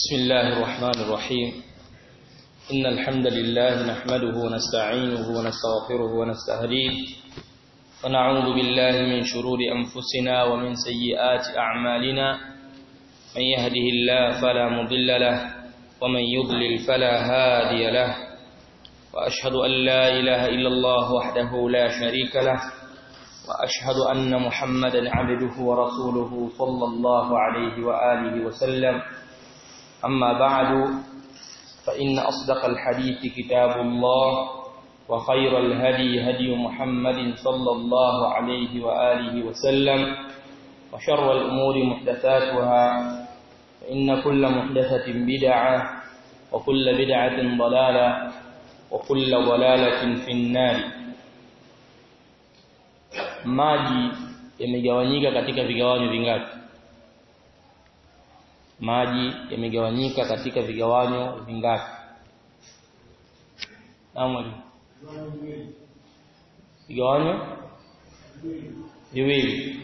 بسم الله الرحمن الرحيم إن الحمد لله نحمده ونستعينه ونستغفره ونستهديه ونعوذ بالله من شرور أنفسنا ومن سيئات أعمالنا من يهده الله فلا مضل له ومن يضلل فلا هادي له وأشهد أن لا إله إلا الله وحده لا شريك له وأشهد أن محمدا عبده ورسوله صلى الله عليه وآله وسلم أما بعد فإن أصدق الحديث كتاب الله وخير الهدي هدي محمد صلى الله عليه وآله وسلم وشر الأمور محدثاتها فإن كل محدثة بدعة وكل بدعة ضلالة وكل ضلالة في النار maji yamegawanyika katika vigawanyo vingapi maji yamegawanyika katika vigawanyo vingapi naam vigawanyo viwili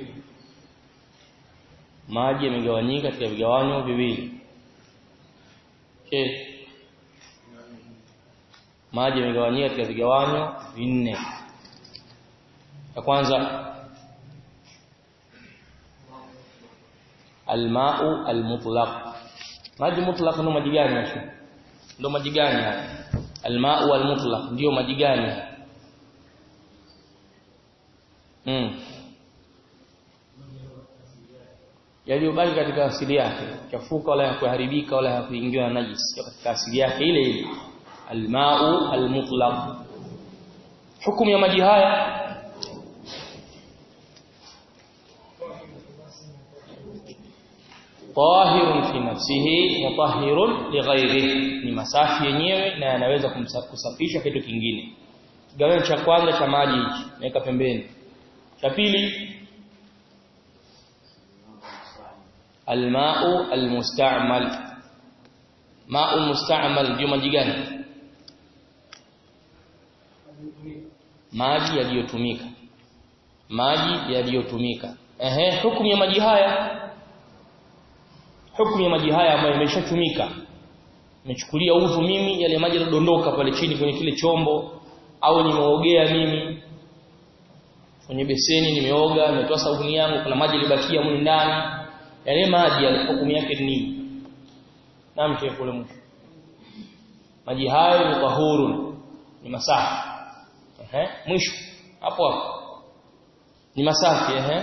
maji yamegawanyika katika vigawanyo viwili okay. maji yamegawanyika katika vigawanyo vinne ya kwanza almau almutlaq maji mutlaq ndio maji gani hapo ndio maji gani haya almau almutlaq ndio maji gani mm yaliyobaki katika asili yake chafuka wala kuharibika wala kuingiwa na najis katika asili yake ile ile almau almutlaq hukumu ya maji haya tahirun fi nafsihi mutahhirun lighairihi ni masafi yenyewe na yanaweza kusafisha kitu kingine kigawanyo cha kwanza cha maji hichi naweka pembeni cha pili almau almusta'mal ma'u musta'mal ndio maji gani maji yaliyotumika maji yaliyotumika ehe hukumu ya maji haya hukumu ya maji haya ambayo yameshatumika nimechukulia udhu mimi yale maji yanadondoka pale chini kwenye kile chombo au nimeogea mimi kwenye beseni nimeoga nimetoa sabuni yangu kuna maji yalibakia mwe ndani yale maji yale hukumu yake ni nini naam shefu ule mwisho maji hayo ni tahurun ni masafi ehe mwisho hapo hapo ni masafi ehe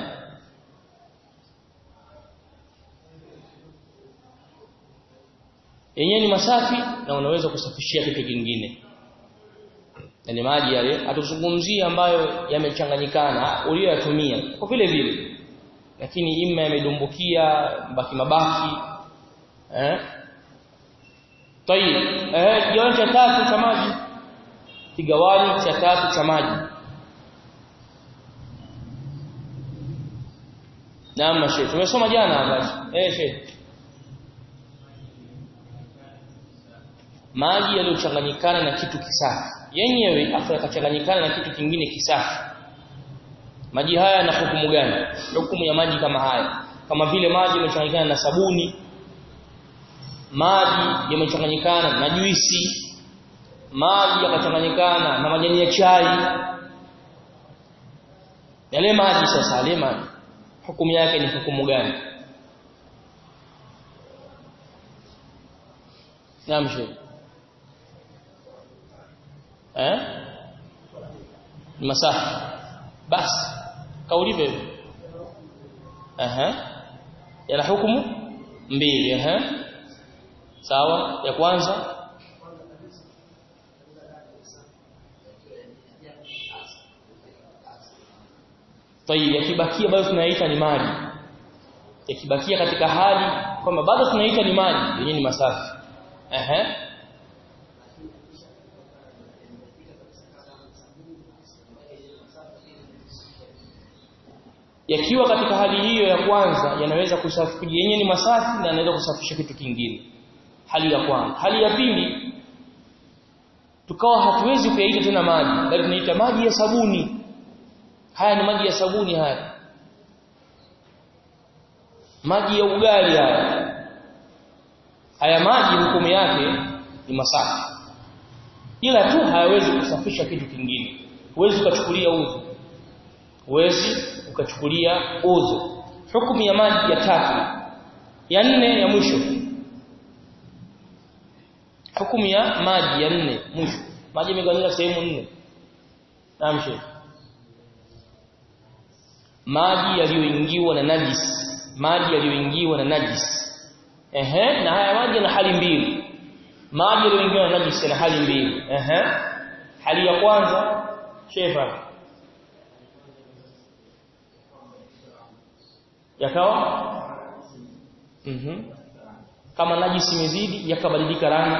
yenyewe ni masafi na unaweza kusafishia kitu kingine yani maji yale atuzungumzia ambayo yamechanganyikana uliyoyatumia kwa vile vile lakini ima yamedumbukia baki mabaki eh tayib eh kigawanyo cha tatu cha maji kigawanyo cha tatu cha maji Naam Sheikh tumesoma jana hapa eh Sheikh maji yaliyochanganyikana na kitu kisafi yenyewe afu yakachanganyikana na kitu kingine kisafi maji haya na hukumu gani hukumu ya maji kama haya kama vile maji yamechanganyikana na sabuni maji yamechanganyikana na juisi maji yakachanganyikana na majani ya chai yale maji sasa yale maji hukumu yake ni hukumu gani Naam Sheikh eh ni masafi basi kaulive aha yana hukumu mbili aha sawa ya kwanza Tayib yakibakia bado tunaita ni maji yakibakia katika hali kwamba bado tunaita ni maji yenyewe ni masafi aha yakiwa katika hali hiyo ya kwanza yanaweza kusafisha yenyewe ni masafi na yanaweza kusafisha kitu kingine hali ya kwanza hali ya pili tukawa hatuwezi kuyaita tena maji bali tunaita maji ya sabuni haya ni maji ya sabuni haya maji ya ugali haya haya maji hukumu yake ni masafi ila tu hayawezi kusafisha kitu kingine huwezi ukachukulia udhu huwezi ukachukulia udhu hukumu ya maji ya tatu ya nne ya mwisho hukumu ya maji ya nne mwisho maji yamegawanyika sehemu nne naam sheikh maji yaliyoingiwa na najis maji yaliyoingiwa na najis ehe na haya maji yana hali mbili maji yaliyoingiwa na najis yana hali mbili ehe hali ya kwanza shefa yakawa mhm kama najisi imezidi yakabadilika rangi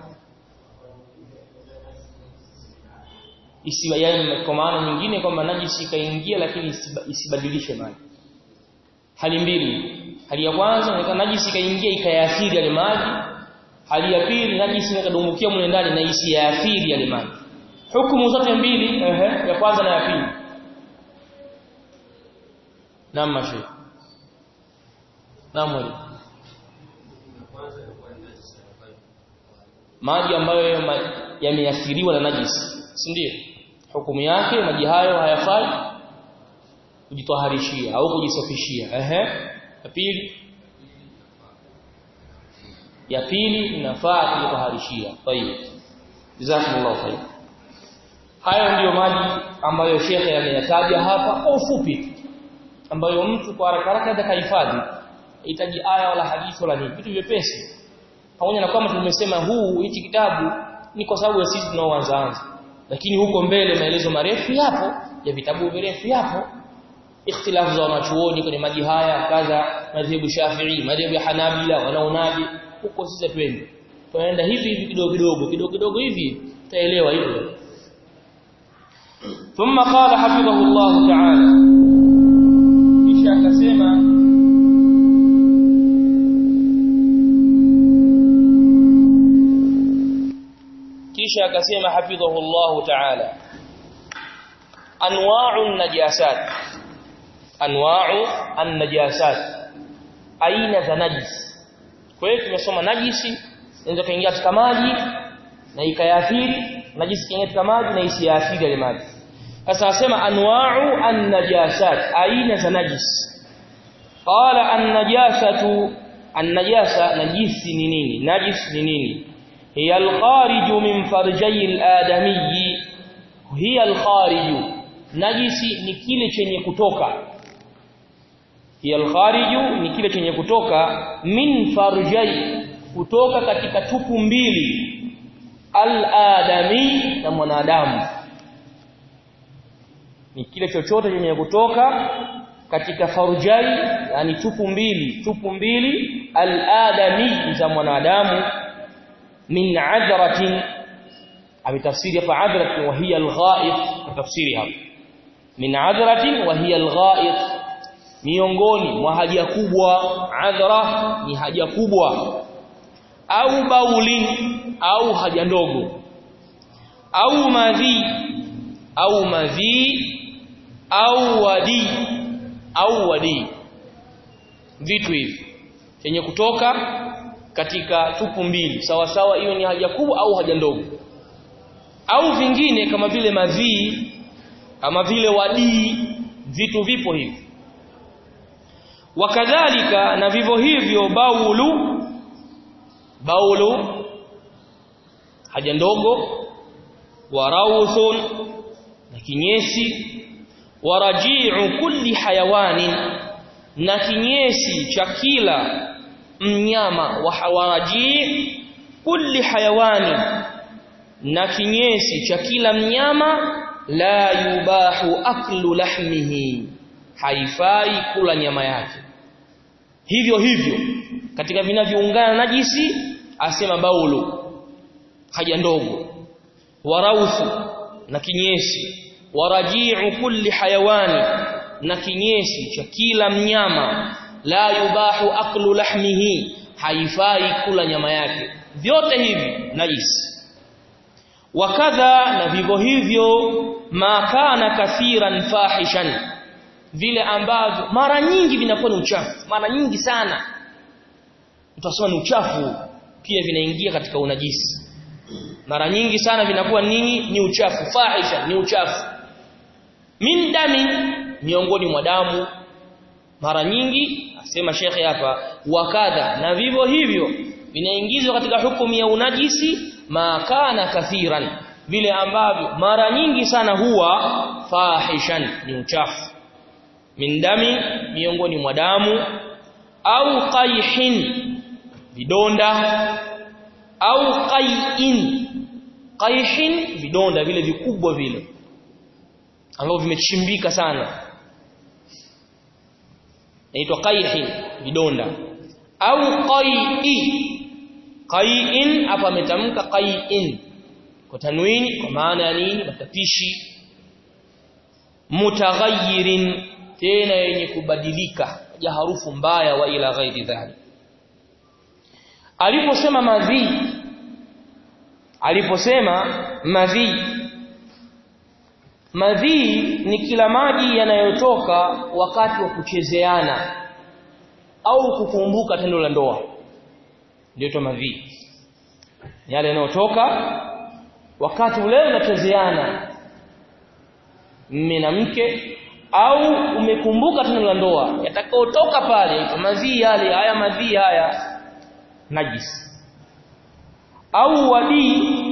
isiwa yani kwa maana nyingine kwamba najisi ikaingia lakini isibadilishe maji hali mbili hali ya kwanza ni najisi ikaingia ikayaathiri yale maji hali ya pili najisi ikadumbukia mle ndani na isiyaathiri yale maji hukumu zote mbili ehe ya kwanza na ya pili naam mashi naam mwalimu maji ambayo yameathiriwa na najisi si ndio hukumu yake maji hayo hayafai kujitoharishia au kujisafishia ehe ya pili ya pili inafaa kujitoharishia tayeb jazakumullahu khair hayo ndiyo maji ambayo shekhe ameyataja hapa kwa ufupi ambayo mtu kwa haraka haraka atakahifadhi hitaji aya wala hadithi wala nini vitu vyepesi pamoja na kwamba tumesema huu hichi kitabu ni kwa sababu ya sisi tunaoanza lakini huko mbele maelezo marefu yapo ya vitabu virefu yapo ikhtilafu za wanachuoni kwenye maji haya kadha madhehebu Shafi'i madhehebu ya Hanabila wanaonaje huko sisi twende tunaenda hivi hivi kidogo kidogo kidogo kidogo hivi tutaelewa hivyo ثم قال حفظه الله تعالى kisha akasema kisha akasema hafidhahu Allah ta'ala anwa'u najasat anwa'u an-najasat aina za najis kwa hiyo tumesoma najisi inaweza kaingia katika maji na ikayaathiri najisi kaingia katika maji na isiathiri ile maji sasa asema anwa'u an-najasat aina za najis qala an-najasatu an-najasa najisi ni nini najis ni nini هي الخارج من فرجي الآدمي هي الخارج najisi ni kile chenye kutoka hiya alkhariju ni kile chenye kutoka min farjai kutoka katika tupu mbili aladami na mwanadamu ni kile chochote chenye kutoka katika farjai yani tupu mbili tupu mbili aladami za mwanadamu min adratin ametafsiri hapa adratin wa hiya alghaid tafsiri hapa min adratin wa hiya alghaid miongoni mwa haja kubwa adhra ni haja kubwa au bauli au haja ndogo au madhi au madhi au wadi au wadi vitu hivi chenye kutoka katika tupu mbili sawa sawa iwe ni haja kubwa au haja ndogo au vingine kama vile madhii kama vile wadii vitu vipo hivi wakadhalika na vivyo hivyo baulu baulu haja ndogo warawthun na kinyesi waraji'u kulli hayawanin na kinyesi cha kila mnyama wa hawaraji kulli hayawani na kinyesi cha kila mnyama la yubahu aklu lahmihi haifai kula nyama yake hivyo hivyo katika vinavyoungana najisi asema baulu haja ndogo waraufu na kinyesi waraji'u kulli hayawani na kinyesi cha kila mnyama la yubahu aklu lahmihi haifai kula nyama yake vyote hivi najisi wakadha na vivyo hivyo ma kana kathiran fahishan vile ambavyo mara nyingi vinakuwa ni uchafu mara nyingi sana utasema ni uchafu pia vinaingia katika unajisi mara nyingi sana vinakuwa nini ni uchafu fahisha ni uchafu min dami miongoni mwa damu mara nyingi asema shekhe hapa wakadha na vivyo hivyo vinaingizwa katika hukumu ya unajisi makana kathiran vile ambavyo mara nyingi sana huwa fahishan ni uchafu min dami miongoni mwa damu au qayhin vidonda au qay'in qayhin vidonda vile vikubwa vile ambavyo vimechimbika sana inaitwa qayhin vidonda au qay'i qay'in hapa ametamka qay'in kwa tanwini kwa maana ya nini matapishi mutaghayyirin tena yenye kubadilika ya harufu mbaya wa ila ghairi dhalik aliposema madhi aliposema madhi madhi ni kila maji yanayotoka wakati wa kuchezeana au kukumbuka tendo la ndoa ndio madhi yale yanayotoka wakati ule unachezeana mme na mke au umekumbuka tendo la ndoa yatakaotoka pale madhi yale haya madhi haya najis au wadii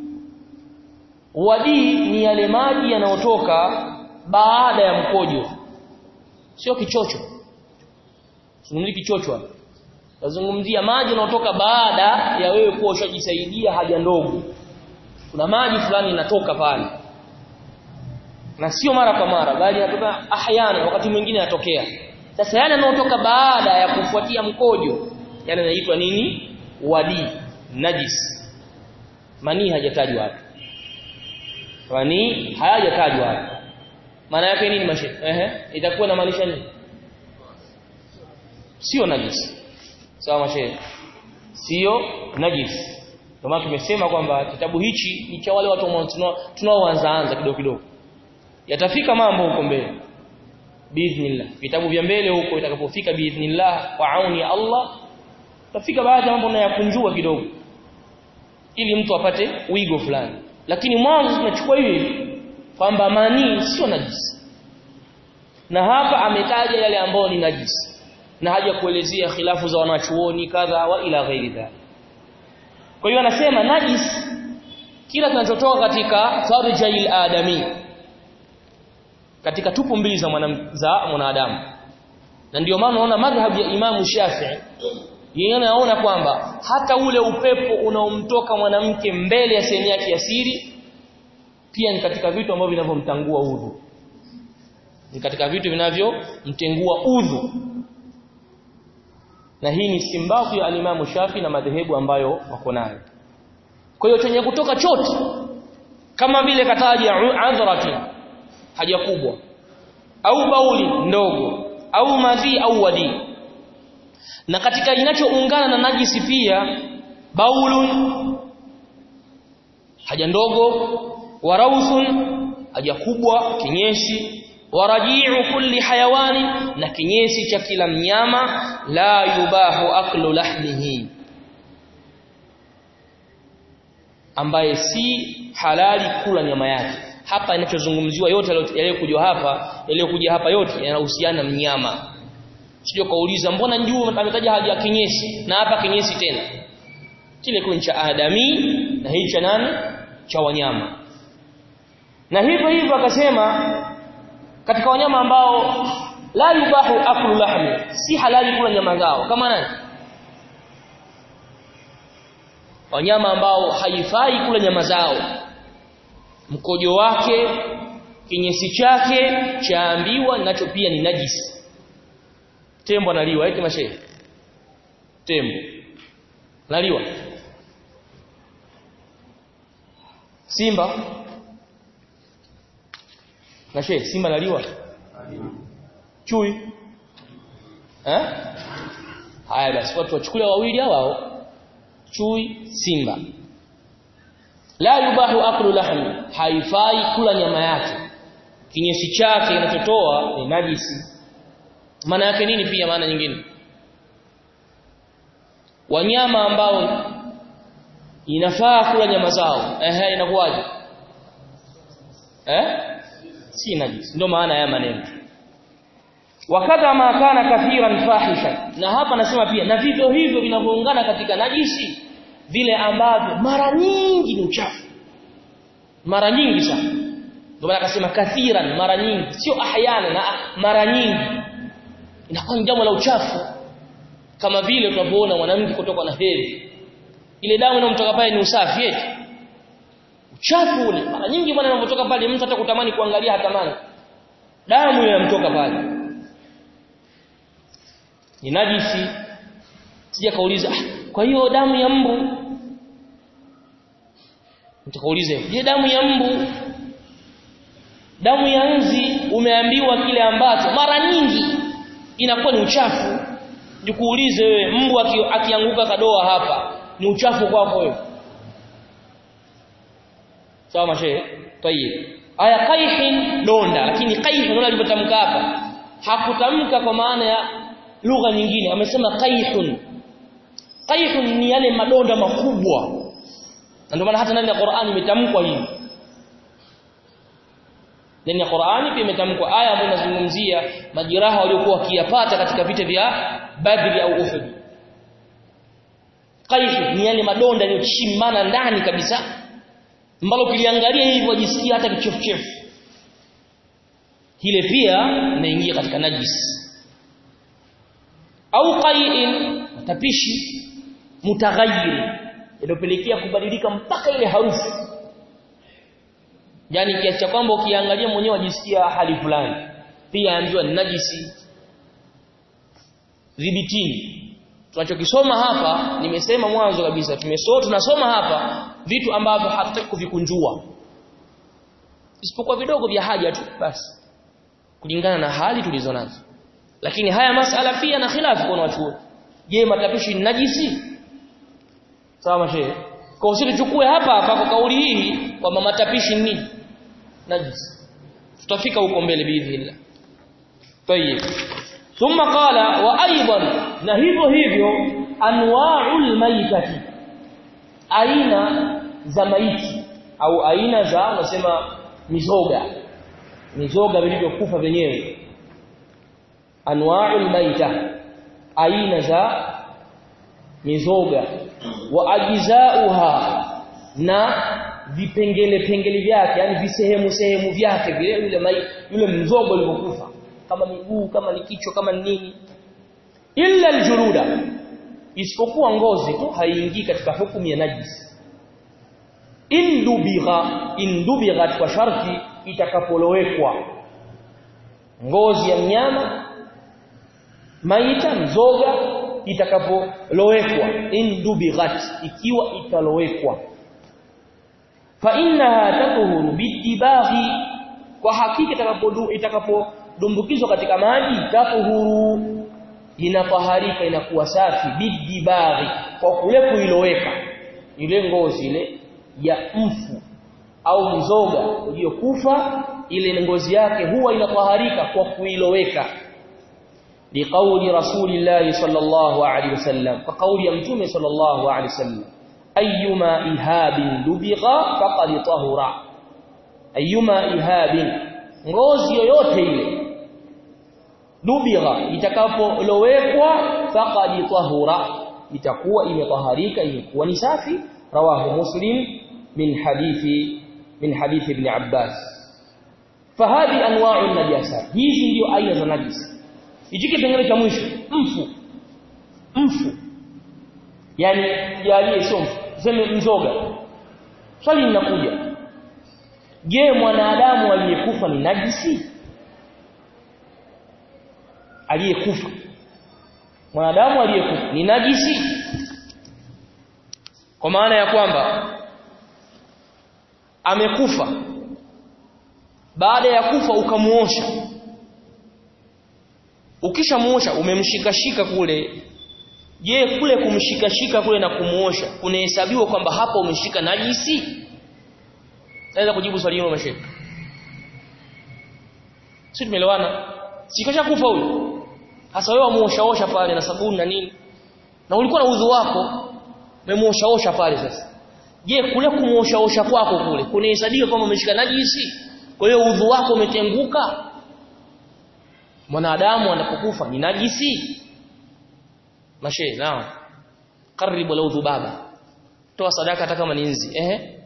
wadii ni yale maji yanayotoka baada ya mkojo sio kichocho zungumzia kichocho nazungumzia maji yanayotoka baada ya wewe kuwa ushajisaidia haja ndogo kuna maji fulani yanatoka pale na sio mara kwa mara bali yanatoka ahyana wakati mwingine yanatokea sasa yale yanayotoka baada ya kufuatia mkojo yale yanaitwa nini wadi najis mani hajatajwa hapa mani hajatajwa hapa maana yake nini mashe ehe itakuwa na maanisha nini sio najis sawa mashe sio najis ndio maana tumesema kwamba kitabu hichi ni cha wale watu tunaoanza anza kidogo kidogo yatafika mambo huko mbele biidhnillah vitabu vya mbele huko itakapofika biidhnillah kwa auni ya Allah tafika baadhi ya mambo nayakunjua kidogo ili mtu apate wigo fulani lakini mwanzo tunachukua hivi kwamba manii sio najisi na hapa ametaja yale ambayo ni najisi na haja kuelezea khilafu za wanachuoni kadha wa ila ghairi dhalik kwa hiyo anasema najis kila kinachotoka katika farjail adami katika tupu mbili za mwanadamu na ndio maana unaona madhhabu ya Imamu Shafi'i yeye anaona kwamba hata ule upepo unaomtoka mwanamke mbele ya sehemu yake ya siri pia ni katika vitu ambavyo vinavyomtangua udhu ni katika vitu vinavyomtengua udhu na hii ni simbaku ya alimamu Shafi na madhehebu ambayo wako nayo kwa hiyo chenye kutoka chote kama vile kataja adhrati haja kubwa au bauli ndogo au madhi au wadi na katika inachoungana na najisi pia baulun haja ndogo warauthun haja kubwa kinyesi waraji'u kulli hayawani na kinyesi cha kila mnyama la yubahu aklu lahmihi ambaye si halali kula nyama yake hapa inachozungumziwa yote yaliyokuja hapa yaliyokuja hapa yote yanahusiana na mnyama sio kauliza mbona juu ametaja haja kinyesi na hapa kinyesi tena kile kun cha adami na hii cha nani cha wanyama na hivyo hivyo akasema katika wanyama ambao la yubahu aklu lahmi si halali kula nyama zao kama nani wanyama ambao haifai kula nyama zao mkojo wake kinyesi chake chaambiwa nacho pia ni najisi tembo analiwa eti mashehe tembo naliwa simba na shehe simba naliwa chui eh haya basi watu wachukulia wawili hao chui simba la yubahu aklu lahmi haifai kula nyama yake kinyesi chake kinachotoa ni najisi maana yake nini pia maana nyingine wanyama ambao inafaa kula nyama zao ehe inakuwaje eh si najis ndio maana ya maneno wakadha ma kana kathiran fahishan na hapa nasema pia na vivyo hivyo vinavyoungana katika najisi vile ambavyo mara nyingi ni uchafu mara nyingi sana ndio maana akasema kathiran mara nyingi sio ahyana na mara nyingi inakuwa ni jambo la uchafu kama vile tunavyoona mwanamke kutoka na hedhi ile damu inayomtoka pale ni usafi eti uchafu ule mara nyingi bwana inapotoka pale mtu hata kutamani kuangalia hatamani damu inamtoka pale ni najisi sija kauliza ah, kwa hiyo damu ya mbu nitakaulize je damu ya mbu damu ya nzi umeambiwa kile ambacho mara nyingi inakuwa ni uchafu nikuulize wewe mbu akianguka kadoa hapa ni uchafu kwako wewe sawa mashe tayib aya qaihin donda lakini qaihin ndio alivyotamka hapa hakutamka kwa maana ya lugha nyingine amesema qaihun qaihun ni yale madonda makubwa na ndio maana hata ndani ya Qur'ani imetamkwa hivi ndani ya Qur'ani pia imetamkwa aya ambayo inazungumzia majiraha waliokuwa wakiyapata katika vita vya Badri au Uhud qaih ni yale madonda yaliyochimana ndani kabisa ambalo kiliangalia hivi wajisikia hata kichefuchefu hile pia inaingia katika najis au qai'in tapishi mutaghayyir inapelekea kubadilika mpaka ile harufu yani kiasi cha kwamba ukiangalia mwenyewe wajisikia hali fulani pia ambiwa ni najisi dhibitini tunachokisoma hapa nimesema mwanzo kabisa tumesoma tunasoma hapa vitu ambavyo hatutaki kuvikunjua isipokuwa vidogo vya haja tu basi kulingana na hali tulizo nazo lakini haya masala pia na khilafu kwa watu je matapishi ni najisi sawa mashehe kwa usiri tuchukue hapa hapa kwa kauli hii kwamba matapishi ni nini najisi tutafika huko mbele biidhnillah tayeb thumma qala wa aidan na hivyo hivyo anwa'ul maitati aina za maiti au aina za unasema mizoga mizoga vilivyokufa vyenyewe anwa'ul maita aina za mizoga wa ajizauha na vipengele pengele vyake yani visehemu sehemu vyake vile yule mai yule mzoga ulivyokufa kama miguu kama ni kichwa kama ni nini illa aljuruda isipokuwa ngozi tu haiingii katika hukumu ya najis indubigha indubigha kwa sharti itakapolowekwa ngozi ya mnyama maita mzoga itakapolowekwa indubighat ikiwa italowekwa fa innaha tatuhuru bitibaghi kwa hakika itakapodu itakapodumbukizwa katika maji tatuhuru inafaharika inakuwa safi bidibaghi kwa kule kuiloweka ile ngozi ile ya mfu au mzoga uliokufa ile ngozi yake huwa inafaharika kwa kuiloweka liqauli rasulillahi sallallahu alaihi wasallam kwa kauli ya mtume sallallahu alaihi wasallam ayyuma ihabin dubigha faqad tahura ayyuma ihabin ngozi yoyote ile dubigha itakapolowekwa faqad tahura itakuwa imetaharika imekuwa ni safi rawahu muslim min hadithi min hadithi ibn abbas fahadi anwa'u najasa hizi ndio aina za najisi hichi kipengele cha mwisho mfu mfu yani jalie sio mfu tuseme mzoga swali linakuja je mwanadamu aliyekufa ni najisi aliyekufa mwanadamu aliyekufa ni najisi kwa maana ya kwamba amekufa baada ya kufa ukamuosha ukishamuosha umemshikashika kule je kule kumshikashika kule na kumuosha kunahesabiwa kwamba hapa umeshika najisi naweza kujibu swali hilo mashaka si tumeelewana sikasha kufa huyo hasa wewe wamuoshaosha pale na sabuni na nini na ulikuwa na udhu wako umemuoshaosha pale sasa je kule kumuoshaosha kwako kule kunahesabika kwamba umeshika najisi kwa hiyo udhu wako umetenguka mwanadamu anapokufa ni najisi mashe naam karibu la udhu baba toa sadaka hata kama ni nzi ehe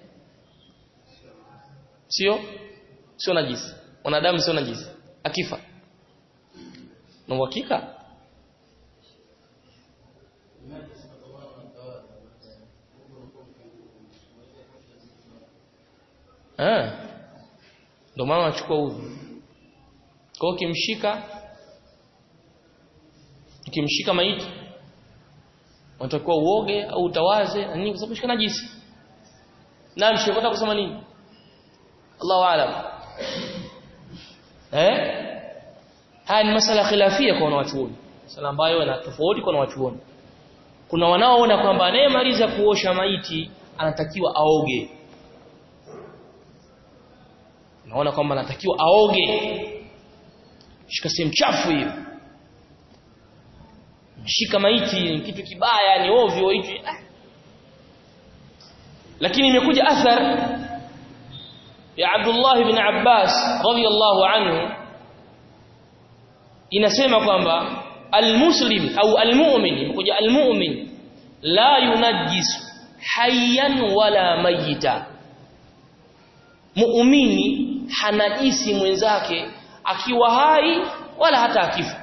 sio sio najisi mwanadamu sio najisi akifa na uhakika eh ndio maana anachukua udhu kwa hiyo ukimshika ukimshika maiti unatakiwa uoge au utawaze na nini kwa sababu shika najisi na mshikota kusema nini Allahu aalam eh haya ni masala khilafia kwa wanawachuoni sala ambayo yana tofauti kwa wanawachuoni kuna wanaoona kwamba anayemaliza kuosha maiti anatakiwa aoge naona kwamba anatakiwa aoge shika sehemu chafu hiyo shika maiti ni kitu kibaya ni ovyo hivi ah. lakini imekuja athar ya Abdullah ibn Abbas radiyallahu anhu inasema kwamba almuslim au almu'min imekuja almu'min la yunajjis hayyan wala mayita muumini hanajisi mwenzake akiwa hai wala hata akifa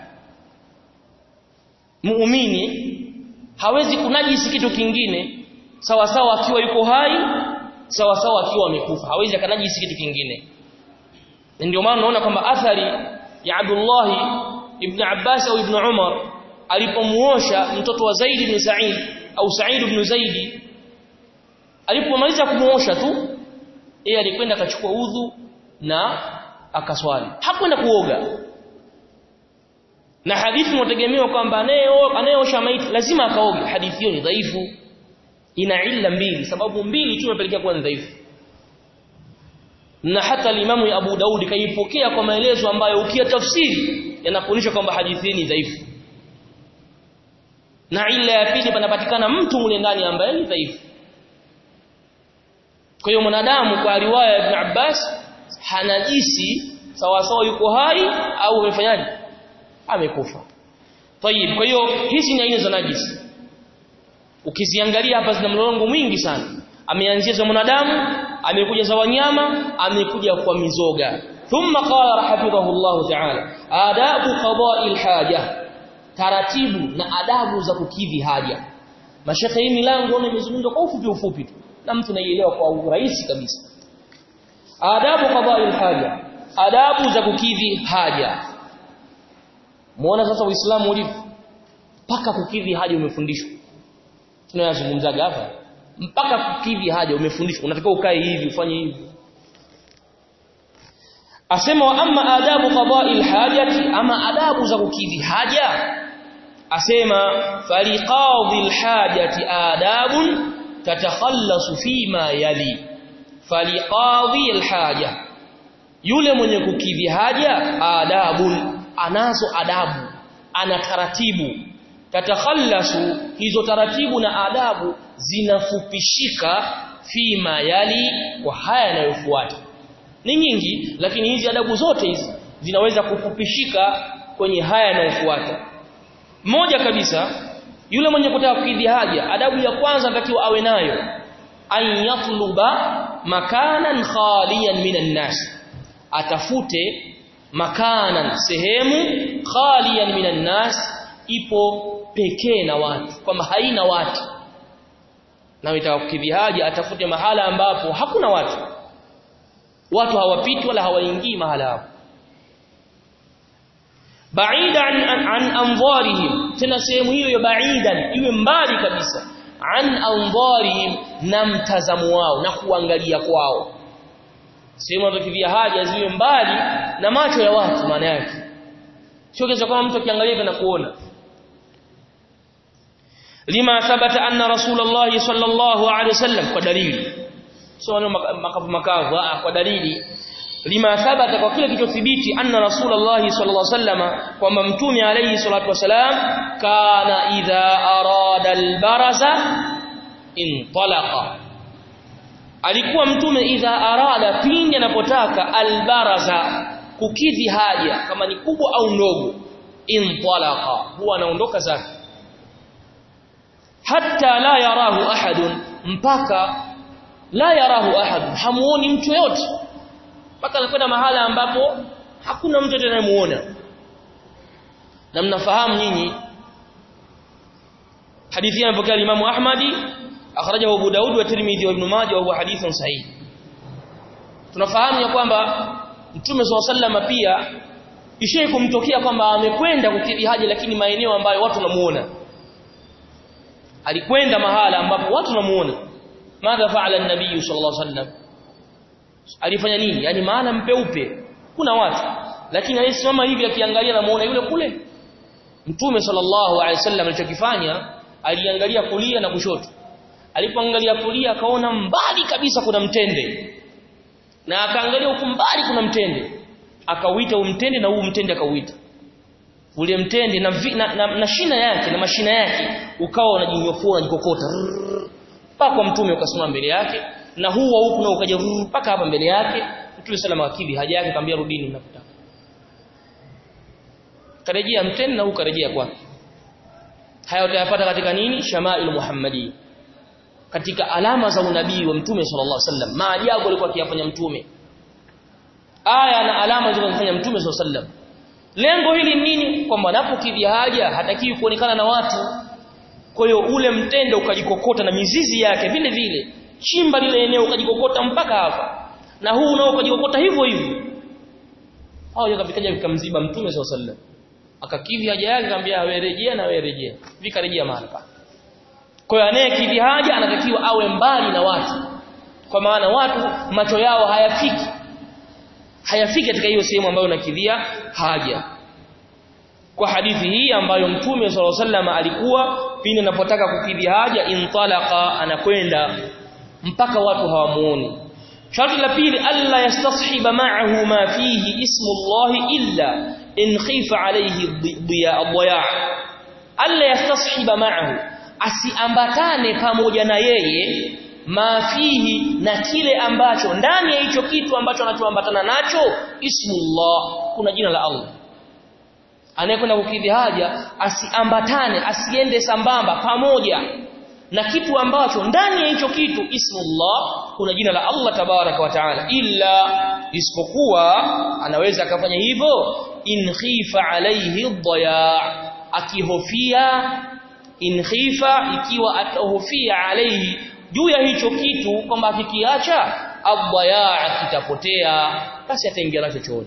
muumini hawezi kunajisi kitu kingine sawa sawa akiwa yuko hai sawa sawa akiwa amekufa hawezi akanajisi kitu kingine ndio maana unaona kwamba athari ya Abdullah ibn Abbas au ibn Umar alipomuosha mtoto wa Zaid ibn Sa'id au Sa'id ibn Zaid alipomaliza kumuosha tu yeye alikwenda akachukua udhu na akaswali hakwenda kuoga na hadithi inategemewa kwamba anayeosha maiti lazima akaoge hadithi hiyo ni dhaifu ina illa mbili sababu mbili tu inapelekea kuwa dhaifu na hata limamu Abu Daudi kaipokea kwa maelezo ambayo ukia tafsiri yanakuonyesha kwamba hadithi hii ni dhaifu na illa ya pili panapatikana mtu mule ndani ambaye ni dhaifu kwa hiyo mwanadamu kwa riwaya ya Ibn Abbas hanajisi sawa sawa yuko hai au amefanyaje amekufa tayib kwa hiyo hizi ni aina za najisi ukiziangalia hapa zina mlolongo mwingi sana ameanzia za mwanadamu amekuja za wanyama amekuja kwa mizoga thumma qala hafidhahu Allah ta'ala adabu qada'i haja taratibu na adabu za kukidhi haja mashekhe hii milango imezungumzwa kwa ufupi ufupi tu na mtu anaielewa kwa urahisi kabisa adabu qada'i haja adabu za kukidhi haja muona sasa uislamu ulivyo mpaka kukidhi haja umefundishwa tunayazungumzaga hapa mpaka kukidhi haja umefundishwa unatakiwa ukae hivi ufanye hivi asema wa amma adabu qada'i alhajati ama adabu za kukidhi haja asema faliqadhi alhajati adabun tatakhallasu fima yali faliqadhi alhaja yule mwenye kukidhi haja adabun anazo adabu ana taratibu tatakhallasu hizo taratibu na adabu zinafupishika fima yali kwa haya yanayofuata ni nyingi lakini hizi adabu zote hizi zinaweza kufupishika kwenye haya yanayofuata moja kabisa yule mwenye kutaka kukidhi haja adabu ya kwanza anatakiwa awe nayo an yatluba makanan khaliyan minan nas atafute makanan sehemu khaliyan minan nas ipo pekee na watu kwamba haina watu na itaka kukidhi haja atafute mahala ambapo hakuna watu watu hawapiti wala hawaingii mahala hapo baida an, an, an anzarihim tena sehemu hiyo ya baidan iwe mbali kabisa an anzarihim na mtazamo wao na kuangalia kwao sehemu anatokivia haja ziwe mbali na macho ya watu maana yake sio kisa kama mtu akiangalia na kuona lima thabata anna rasulullah sallallahu alaihi wasallam kwa dalili sio makavu makavu kwa dalili lima thabata kwa kile kilichothibiti anna rasulullah sallallahu alaihi wasallam kwamba mtume alayhi salatu wasalam kana idha arada albaraza intalaqa alikuwa mtume idha arada pindi anapotaka albaraza kukidhi haja kama ni kubwa au ndogo intalaqa huwa anaondoka zake hatta la yarahu ahadun mpaka la yarahu ahadun hamuoni mtu yote mpaka anakwenda mahala ambapo hakuna mtu anayemuona na mnafahamu nyinyi hadithi inapokea Imam Ahmadi akhrajahu Abu Daud wa Tirmidhi wa Ibn Majah wa huwa hadithun sahih tunafahamu ya kwamba Mtume SAW pia ishai kumtokea kwamba amekwenda kukidhi haja lakini maeneo ambayo watu wanamuona alikwenda mahala ambapo watu wanamuona madha faala an-nabiy sallallahu alaihi wasallam alifanya nini yani maana mpeupe kuna watu lakini alisimama hivi akiangalia na muona yule kule Mtume sallallahu alaihi wasallam alichokifanya aliangalia kulia na kushoto alipoangalia kulia akaona mbali kabisa kuna mtende na akaangalia huku mbali kuna mtende akauita huu mtende na huu mtende akauita ule mtende na, vi, na, na, na shina yake na mashina yake ukawa unajinyofua unajikokota mpaka kwa mtume ukasimama mbele yake na huu wa huku na ukaja mpaka hapa mbele yake mtume salama akidhi haja yake akamwambia rudini mnapotaka karejea mtende na huu karejea kwake haya utayapata katika nini shamailu muhammadi katika alama za unabii wa mtume sallallahu alaihi wasallam maajabu alikuwa akiyafanya mtume aya na alama zilizofanya mtume sallallahu alaihi wasallam lengo hili nini kwamba anapokidhi haja hatakiwi kuonekana na watu kwa hiyo ule mtende ukajikokota na mizizi yake vile vile chimba lile eneo ukajikokota mpaka hapa na huu nao ukajikokota hivyo hivyo hao yakafikaja vikamziba mtume sallallahu alaihi wasallam akakidhi haja yake akamwambia wewe rejea na wewe rejea vikarejea mahali pa kwa hiyo anayekidhi haja anatakiwa awe mbali na watu kwa maana watu macho yao hayafiki hayafiki katika hiyo sehemu ambayo unakidhia haja kwa hadithi hii ambayo mtume sallallahu alaihi wasallam alikuwa pindi anapotaka kukidhi haja intalaqa anakwenda mpaka watu hawamuoni sharti la pili alla yastashiba ma'ahu ma fihi ismu Allah illa in khifa alayhi dhiya alla yastashiba ma'ahu asiambatane pamoja na yeye mafihi na kile ambacho ndani ya hicho kitu ambacho anachoambatana nacho ismullah kuna jina la Allah anayekwenda kukidhi haja asiambatane asiende sambamba pamoja na kitu ambacho ndani ya hicho kitu ismullah kuna jina la Allah tabaraka wa taala illa isipokuwa anaweza akafanya hivyo in khifa alayhi dhaya akihofia in khifa ikiwa atahofia alayhi juu ya hicho kitu kwamba akikiacha adhaya kitapotea basi ataingia nacho chooni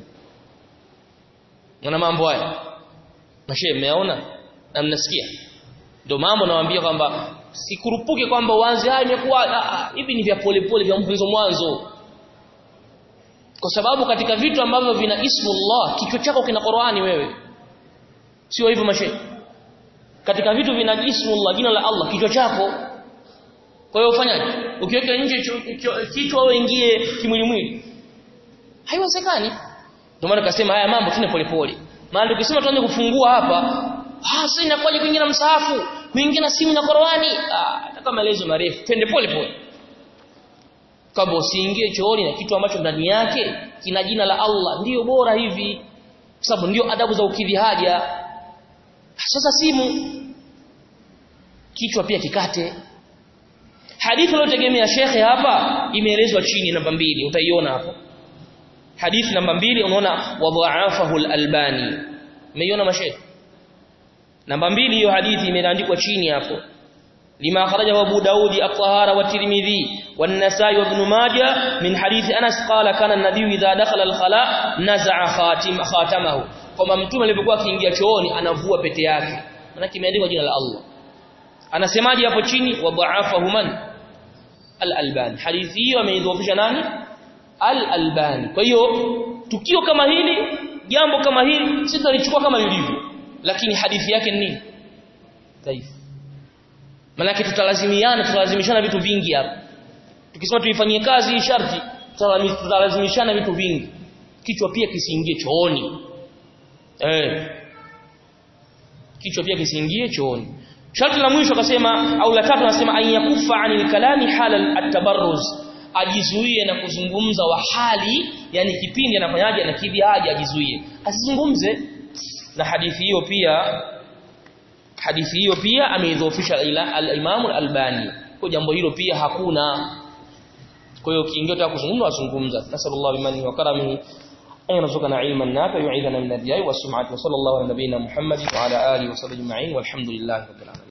na mambo haya mashe mmeona na mnasikia ndio mambo nawaambia kwamba sikurupuke kwamba uanze haya imekuwa hivi ni vya polepole vya mwanzo mwanzo kwa sababu katika vitu ambavyo vina ismullah kichwa chako kina Qur'ani wewe sio hivyo mashe katika vitu vina ismullah jina la Allah kichwa chako kwa hiyo ufanyaje ukiweka nje kichwa au ingie kimwili mwili haiwezekani ndio maana kasema haya mambo tune polepole maana tukisema tuanze kufungua hapa ah sasa inakuwaje kuingia na msahafu kuingia na simu na Qur'ani ah nataka maelezo marefu twende pole pole kama usiingie chooni na kitu ambacho ndani yake kina jina la Allah ndiyo bora hivi kwa sababu ndio adabu za ukidhi haja sasa simu kichwa pia kikate hadithi iliyotegemea shekhe hapa imeelezwa chini namba mbili utaiona hapo hadithi namba mbili unaona wadhaafahu al-albani umeiona mashaikh namba mbili hiyo hadithi imeandikwa chini hapo lima kharajahu abu daudi at-tahara wa tirmidhi wan-nasai wa ibn majah min hadithi anas qala kana an-nabiy idha dakhala al-khala naza'a khatim khatamahu kwamba mtume alipokuwa akiingia chooni anavua pete yake maana kimeandikwa jina la Allah anasemaje hapo chini wadhaafahu man al-albani hadithi hiyo ameidhoofisha nani al-albani kwa hiyo tukio kama hili jambo kama hili sisi tunalichukua kama lilivyo lakini hadithi yake ni nini dhaifu maana tutalazimiana tutalazimishana vitu vingi hapa tukisema tuifanyie kazi hii sharti tutalazimishana vitu vingi kichwa pia kisiingie chooni eh kichwa pia kisiingie chooni sharti la mwisho akasema au la tatu anasema an yakufa anil kalami hala at-tabarruz ajizuie na kuzungumza wa hali yani kipindi anafanyaje anakidhi haja ajizuie asizungumze na hadithi hiyo pia hadithi hiyo pia ameidhofisha al-Imam al-Albani kwa jambo hilo pia hakuna kwa hiyo kiingia ta kuzungumza azungumza nasallallahu bimani wa karamihi أن يرزقنا علما نافعا ويعيذنا من الرياء والسمعة وصلى الله على نبينا محمد وعلى آله وصحبه أجمعين والحمد لله رب العالمين